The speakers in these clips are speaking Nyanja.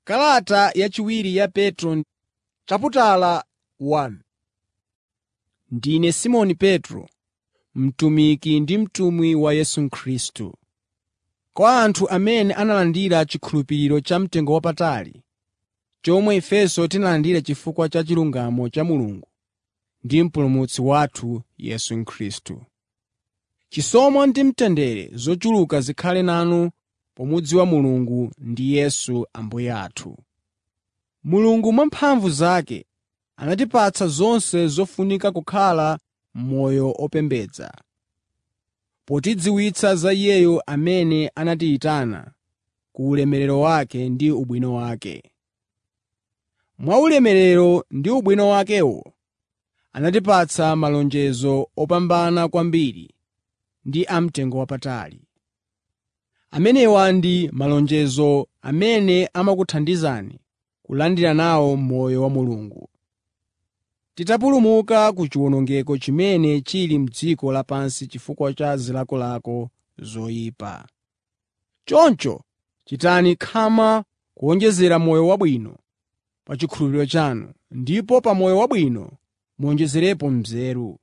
Kalata yachiwiri ya Petro chaputala 1 Ndine Simoni Petro, mtumiki ndi mtumwi wa Yesu Khristu. Kwa anthu amene analandira chikhulupiriro chamtengowapatali, chomwe ifenso tinalandira chifukwa cha chilungamo cha Mulungu ndi Mpulumutsi wathu Yesu Khristu. Chisomo ndi mtendere zochuluka zikhale nanu pomudziwa Mulungu ndi Yesu Ambuye athu. Mulungu mwa mphamvu zake anatipatsa zonse zofunika kukhala moyo opembedza, potidziwitsa za Iyeyo amene anatiyitana ku ulemerero wake ndi ubwino wake. Mwa ulemerero ndi ubwino wakewo anatipatsa malonjezo opambana kwambiri ndi amtengowapatali. Amenewa ndi malonjezo amene amakuthandizani kulandira nawo moyo wa Mulungu, titapulumuka ku chiwonongeko chimene chili m'dziko lapansi chifukwa cha zilakolako zoyipa. Choncho chitani khama kuwonjezera moyo wabwino pa chikhulupiriro chanu, ndipo pa moyo wabwino muwonjezerepo nzeru.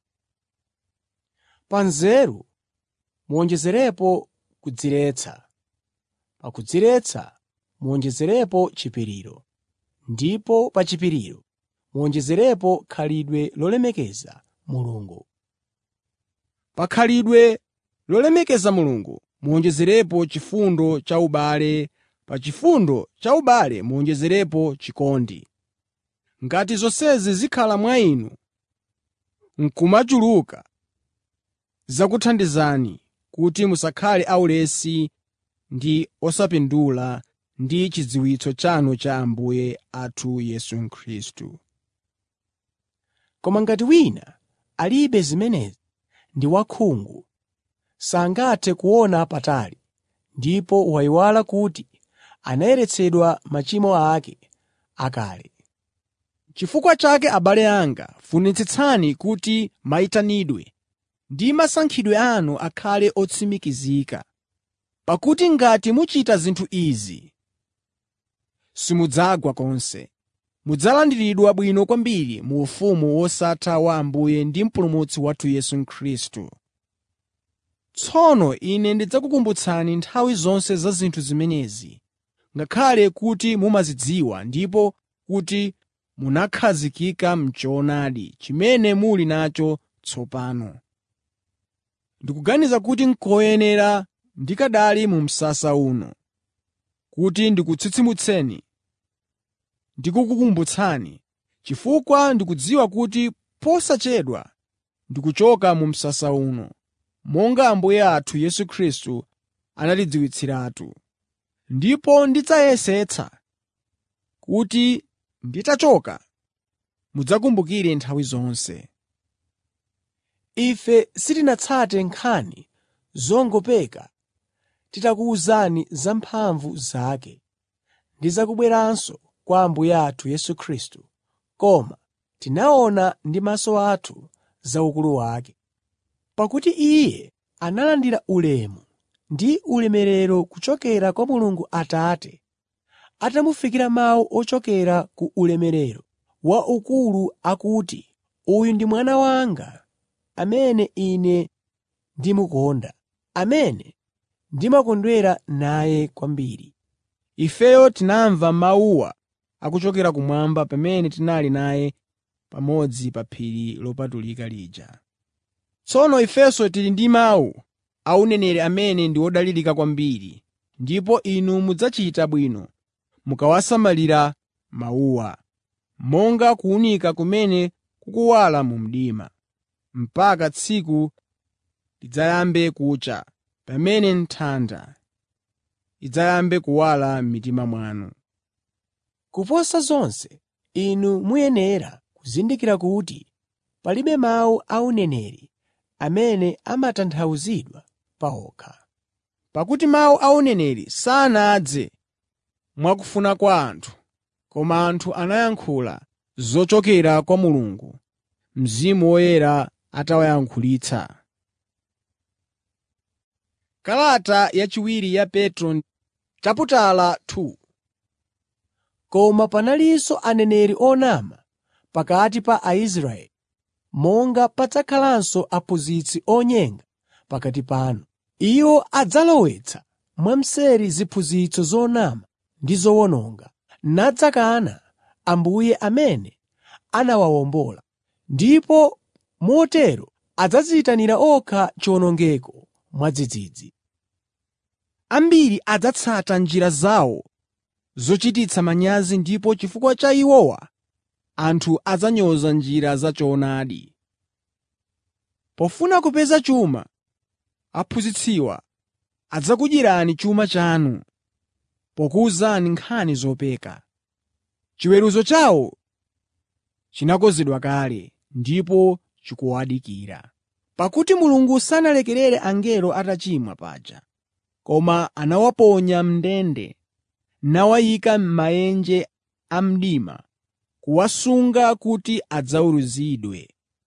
Pa nzeru muwonjezerepo kudziretsa, pa kudziretsa muwonjezerepo chipiriro, ndipo pa chipiriro muwonjezerepo khalidwe lolemekeza Mulungu. Pa khalidwe lolemekeza Mulungu muwonjezerepo chifundo cha ubale, pa chifundo cha ubale muwonjezerepo chikondi. Ngati zonsezi zikhala mwa inu n'kumachuluka, zidzakuthandizani kuti musakhale aulesi ndi osapindula ndi chidziwitso chanu cha Ambuye athu Yesu Khristu. Koma ngati wina alibe zimenezi, ndi wakhungu, sangathe kuona patali, ndipo wayiwala kuti anayeretsedwa machimo ake akale. Chifukwa chake abale anga, funitsitsani kuti mayitanidwe ndi masankhidwe anu akhale otsimikizika. Pakuti ngati muchita zinthu izi, simudzagwa konse. Mudzalandiridwa bwino kwambiri mu ufumu wosatha wa Ambuye ndi Mpulumutsi wathu Yesu Khristu. Tsono ine ndidzakukumbutsani nthawi zonse za zinthu zimenezi, ngakhale kuti mumazidziwa ndipo kuti munakhazikika m'choonadi chimene muli nacho tsopano. Ndikuganiza kuti n'koyenera ndikanali mu msasa uno, kuti ndikutsitsimutseni ndi kukukumbutsani, chifukwa ndikudziwa kuti posachedwa ndikuchoka mu msasa uno, monga Ambuye athu Yesu Khristu anatidziwitsiratu. Ndipo ndidzayesetsa kuti nditachoka mudzakumbukire nthawi zonse. Ife sitinatsate nkhani zongopeka titakuwuzani za mphamvu zake ndi za kubweranso kwa Ambuye athu Yesu Khristu, koma tinaona ndi maso athu za ukulu wake. Pakuti Iye analandira ulemu ndi ulemerero kuchokera kwa Mulungu Atate atamufikira mawu ochokera ku ulemerero wa ukulu akuti, “Uyu ndi Mwana wanga, amene Ine ndimukonda, amene ndimakondwera naye kwambiri.” Ifeyo tinamva mawuwa akuchokera kumwamba pamene tinali naye pamodzi pa phiri lopatulika lija. Tsono ifenso tili ndi mawu a uneneri amene ndi odalirika kwambiri, ndipo inu mudzachita bwino mukawasamalira mawuwa, monga kuwunika kumene kukuwala mu mdima, mpaka tsiku lidzayambe kucha, pamene nthanda idzayambe kuwala m'mitima mwanu. Kuposa zonse, inu muyenera kuzindikira kuti palibe mawu a uneneri amene amatanthauzidwa pawokha. Pakuti mawu a uneneri sanadze mwakufuna kwa anthu, koma anthu anayankhula zochokera kwa Mulungu, Mzimu Woyera atawayankhulitsa. Kalata yachiwiri ya Petro chaputala 2 Koma panalinso aneneri onama pakati pa Aisraeli, monga padzakhalanso aphunzitsi onyenga pakati panu. Iwo adzalowetsa mwamseri ziphunzitso zonama ndi zowononga, nadzakana Ambuye amene anawawombola, ndipo motero adzadziyitanira okha chiwonongeko mwadzidzidzi. Ambiri adzatsata njira zawo zochititsa manyazi ndipo chifukwa cha iwowa anthu adzanyoza njira za choonadi. Pofuna kupeza chuma, aphunzitsiwa adzakudyerani chuma chanu pokuwuzani nkhani zopeka. Chiweruzo chawo chinakonzedwa kale ndipo chikuwadikira. Pakuti Mulungu sanalekerere angelo atachimwa paja, koma anawaponya m'ndende nawayika m'maenje a mdima kuwasunga kuti adzaweruzidwe.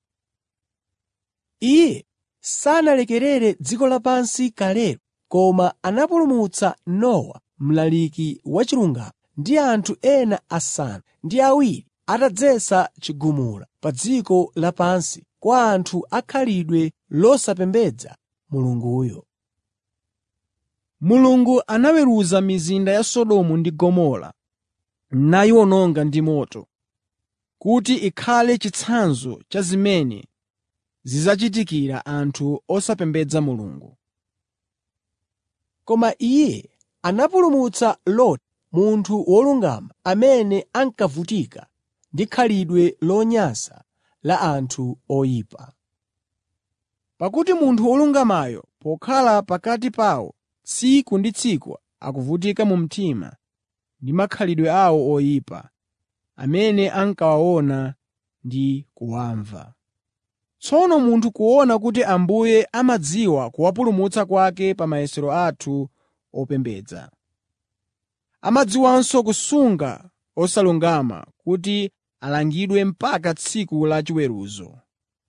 Iye sanalekerere dziko lapansi kalelo, koma anapulumutsa Nowa mlaliki wachilungamo ndi anthu ena asanu ndi awiri atadzetsa chigumula pa dziko lapansi kwa anthu akhalidwe losapembedza Mulunguyo. Mulungu anaweruza mizinda ya Sodomu ndi Gomora nayiwononga ndi moto, kuti ikhale chitsanzo cha zimene zidzachitikira anthu osapembedza Mulungu. Koma Iye anapulumutsa Loti, munthu wolungama amene ankavutika ndi khalidwe lonyansa la anthu oyipa. Pakuti munthu wolungamayo pokhala pakati pawo tsiku ndi tsiku akuvutika mu mtima ndi makhalidwe awo oyipa, amene ankawaona ndi kuwamva. Tsono munthu kuona kuti Ambuye amadziwa kuwapulumutsa kwake pa mayesero athu opembedza. Amadziwanso kusunga osalungama kuti alangidwe mpaka tsiku la chiweruzo.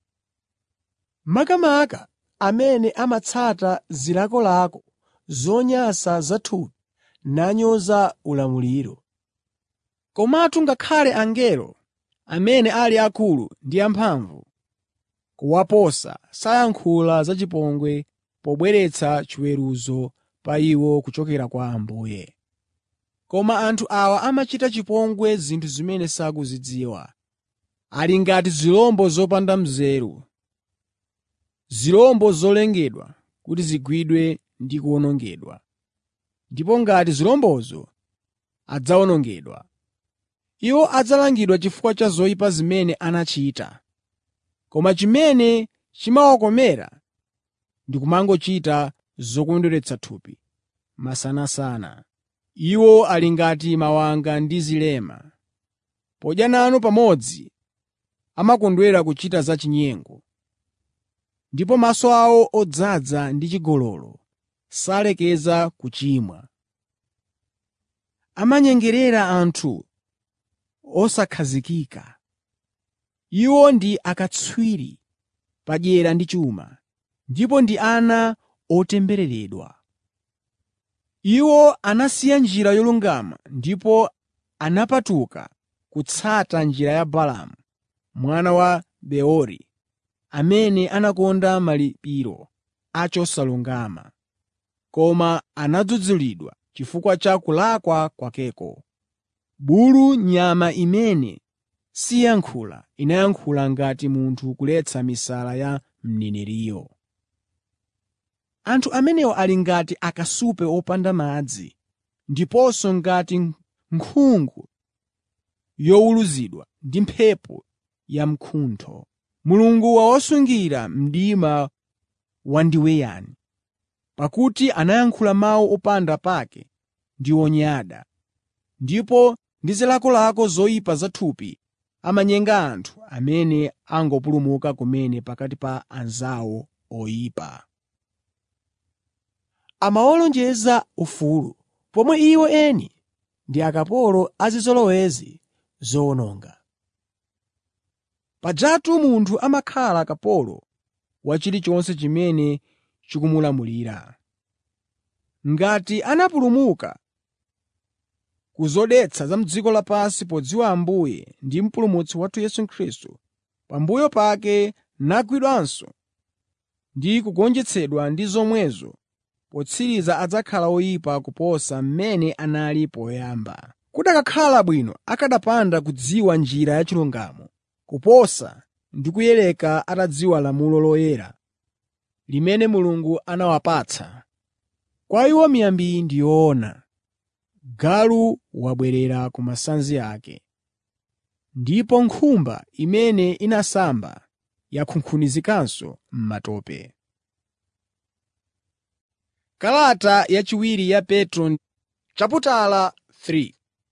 Makamaka amene amatsata zilakolako zonyansa zathupi nanyoza ulamuliro. Komatu ngakhale angelo, amene ali akulu ndi amphamvu kuwaposa, sayankhula zachipongwe pobweretsa chiweruzo pa iwo kuchokera kwa Ambuye. Koma anthu awa amachita chipongwe zinthu zimene sakuzidziwa. Ali ngati zirombo zopanda nzeru, zirombo zolengedwa kuti zigwidwe ndi kuwonongedwa. Ndipo ngati zirombozo adzawonongedwa. Iwo adzalangidwa chifukwa cha zoyipa zimene anachita. Koma chimene chimawakomera ndi kumangochita zokondweretsa thupi masanasana. Iwo ali ngati mawanga ndi zilema. Podya nanu pamodzi amakondwera kuchita zachinyengo. Ndipo maso awo odzaza ndi chigololo salekeza kuchimwa. Amanyengerera anthu osakhazikika. Iwo ndi akatswiri padyera ndi chuma, ndipo ndi ana otembereredwa. Iwo anasiya njira yolungama ndipo anapatuka kutsata njira ya Balaamu mwana wa Beori, amene anakonda malipiro a chosalungama, koma anadzudzulidwa chifukwa cha kulakwa kwakeko. Bulu nyama imene siyankhula inayankhula ngati munthu kuletsa misala ya mneneriyo. Anthu amenewa ali ngati akasupe opanda madzi, ndiponso ngati nkhungu yowuluzidwa ndi mphepo yamkuntho. Mulungu wawasungira mdima wandiweyani, pakuti anayankhula mawu opanda pake ndi onyada, ndipo ndi zilakolako zoyipa zathupi amanyenga anthu amene angopulumuka kumene pakati pa anzawo oyipa. Amawalonjeza ufulu, pomwe iwo eni ndi akapolo a zizolowezi zowononga. Pajatu munthu amakhala kapolo wa chilichonse chimene chikumulamulira. Ngati anapulumuka ku zodetsa za m'dziko lapansi podziwa Ambuye ndi Mpulumutsi wathu Yesu Khristu, pambuyo pake nagwidwanso ndi kugonjetsedwa ndi zomwezo, potsiriza adzakhala oyipa kuposa mmene anali poyamba. Kukanakhala bwino akanapanda kudziwa njira ya chilungamo, kuposa ndi kuyileka atadziwa lamulo loyera limene Mulungu anawapatsa. Kwa iwo miyambi ndi yoona, galu wabwerera ku masanzi ake, ndipo nkhumba imene inasamba yakunkhunizikanso m'matope. Kalata yachiwiri ya Petro chaputala 3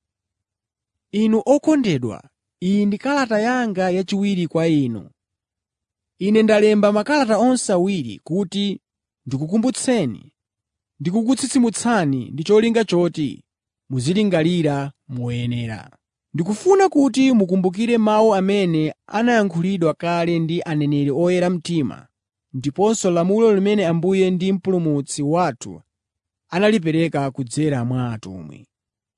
Inu okondedwa, iyi ndi kalata yanga yachiwiri kwa inu. Ine ndalemba makalata onse awiri kuti ndikukumbutseni ndi kukutsitsimutsani ndi cholinga choti muzilingalira moyenera. Ndikufuna kuti mukumbukire mawu amene anayankhulidwa kale ndi aneneri oyera mtima ndiponso lamulo limene Ambuye ndi Mpulumutsi wathu analipereka kudzera mwa atumwi.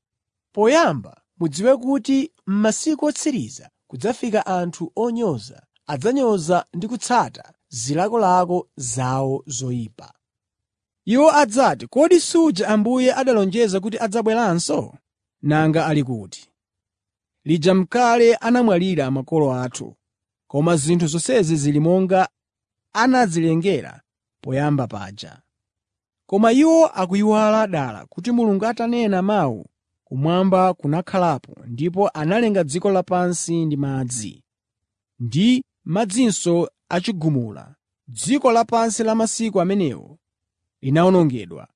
Poyamba mudziwe kuti m'masiku otsiriza kudzafika anthu onyoza, adzanyoza ndi kutsata zilakolako zawo zoyipa. Iwo adzati, “Kodi suja Ambuye analonjeza kuti adzabweranso? Nanga ali kuti? Lija m'kale anamwalira makolo athu, koma zinthu zonsezi zili monga anazilengera poyamba paja.” Koma iwo akuyiwala dala kuti Mulungu atanena mawu, kumwamba kunakhalapo ndipo analenga dziko lapansi ndi madzi, ndi madzinso achigumula. Dziko lapansi la masiku amenewo linawonongedwa.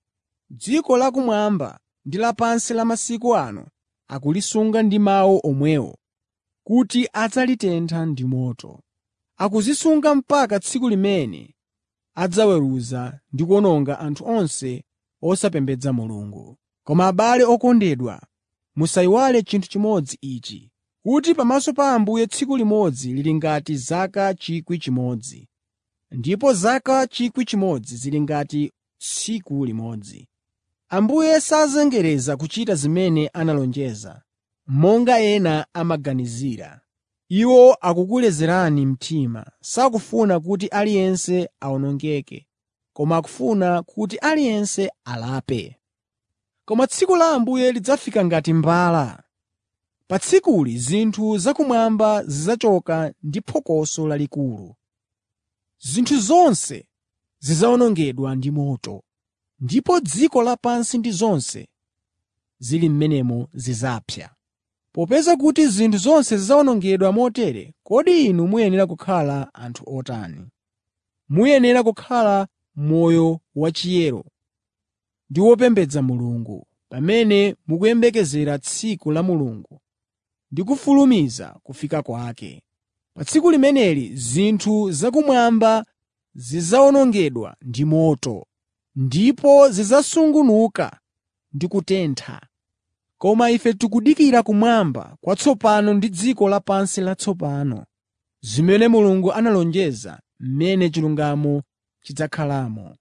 Dziko lakumwamba ndi lapansi la masiku ano akulisunga ndi mawu omwewo, kuti adzalitentha ndi moto. Akuzisunga mpaka tsiku limene adzaweruza ndi kuwononga anthu onse osapembedza Mulungu. Koma abale okondedwa, musayiwale chinthu chimodzi ichi, kuti pamaso pa Ambuye tsiku limodzi lili ngati zaka 1,000, ndipo zaka 1,000 zili ngati tsiku limodzi. Ambuye sazengereza kuchita zimene analonjeza, monga ena amaganizira. Iwo akukulezerani mtima, sakufuna kuti aliyense awonongeke, koma akufuna kuti aliyense alape. Koma tsiku la Ambuye lidzafika ngati mbala. Pa tsikuli zinthu zakumwamba zidzachoka ndi phokoso lalikulu. Zinthu zonse zidzawonongedwa ndi moto, ndipo dziko lapansi ndi zonse zili m'menemo zidzapsa. Popeza kuti zinthu zonse zidzawonongedwa motere, kodi inu muyenera kukhala anthu otani? Muyenera kukhala moyo wachiyero ndi wopembedza Mulungu pamene mukuyembekezera tsiku la Mulungu ndi kufulumiza kufika kwake. Pa tsiku limeneli zinthu zakumwamba zidzawonongedwa ndi moto, ndipo zidzasungunuka ndi kutentha. Koma ife tikudikira kumwamba kwatsopano ndi dziko lapansi latsopano, zimene Mulungu analonjeza, m'mene chilungamo chidzakhalamo.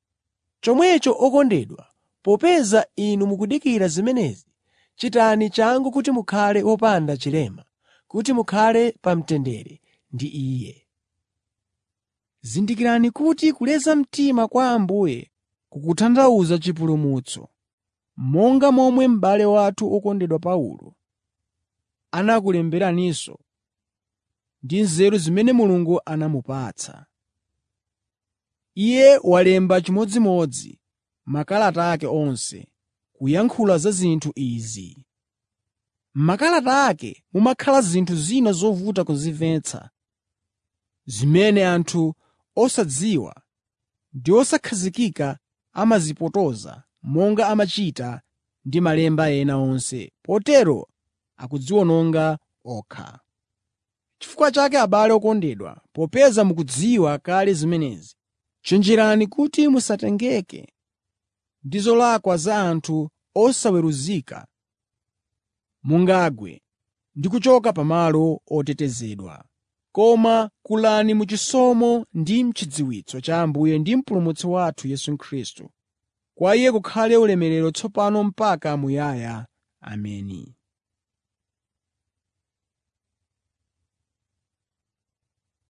Chomwecho okondedwa, popeza inu mukudikira zimenezi, chitani changu kuti mukhale wopanda chilema, kuti mukhale pa mtendere ndi Iye. Zindikirani kuti kuleza mtima kwa Ambuye kukutanthauza chipulumutso, monga momwe m'bale wathu wokondedwa Paulo anakulemberaninso ndi nzeru zimene Mulungu anamupatsa. Iye walemba chimodzimodzi makalata ake onse kuyankhula za zinthu izi. M'makalata ake mumakhala zinthu zina zovuta kuzimvetsa, zimene anthu osadziwa ndi osakhazikika amazipotoza monga amachita ndi malemba ena onse, potero akudziwononga okha. Chifukwa chake abale okondedwa, popeza mukudziwa kale zimenezi, chenjerani kuti musatengeke ndi zolakwa za anthu osaweruzika, mungagwe ndi kuchoka pamalo otetezedwa. Koma kulani mu chisomo ndi m'chidziwitso cha Ambuye ndi Mpulumutsi wathu Yesu Khristu. Kwa Iye kukhale ulemerero tsopano mpaka muyaya. Ameni.